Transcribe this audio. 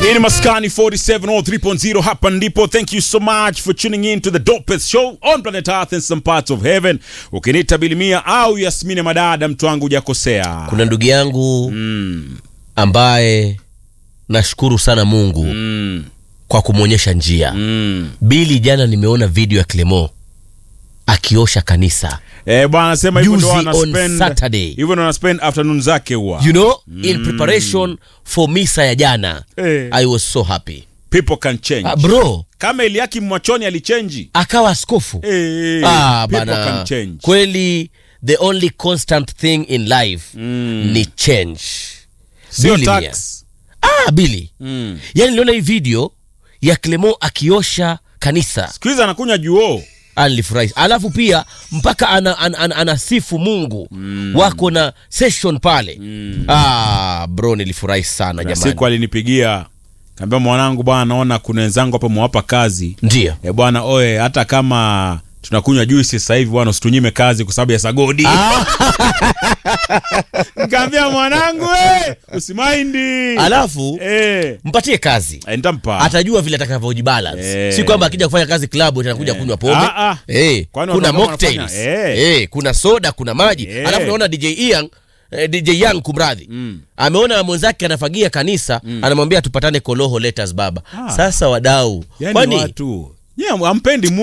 Hii ni Maskani 47 or 3.0 hapa ndipo. Thank you so much for tuning in to the dopest show on planet Earth and some parts of heaven. Ukiniita Bilimia au Yasmini Madada, mtu wangu hujakosea. kuna ndugu yangu ambaye nashukuru sana mungu Mm, kwa kumwonyesha njia mm. bili jana nimeona video ya clemo akiosha kanisa Eh, bwana sema hivyo ndo Juzi wana on spend Saturday. hivyo ndo wana spend afternoon zake huwa. you know in preparation for misa ya jana Eh. i was so happy People can change. ah, bro Kama Eliaki Mwachoni alichange. akawa askofu Eh, ah, people bana can change. kweli the only constant thing in life ni change Sio Billy Mia. tax. ah, bili Mm. yani niliona hii video ya clemo akiosha kanisa Siku hizi anakunywa juo. alifurahi alafu pia mpaka ana, ana, ana, anasifu mungu wako na session pale ah, bro nilifurahi sana Na jamani siku alinipigia kaambia, mwanangu bwana, naona kuna wenzangu hapa mwapa kazi ndio e bwana, oe, hata kama tunakunywa juisi sasa hivi bwana, usitunyime kazi kwa sababu ya sagodi. Nikaambia mwanangu, we, usimaindi alafu eh, mpatie kazi eh, nitampa atajua vile atakavyojibalance Eh. si kwamba akija kufanya kazi klabu atakuja kunywa pombe Ah, ah. eh, Kwani kuna watu ambao mocktails wanafanya? Eh. eh, kuna soda kuna maji Eh. alafu naona dj Ian eh, dj young kumradhi ameona mwenzake anafagia kanisa anamwambia tupatane koloho letters baba Ah. sasa wadau yani kwani watu yeah, ampendi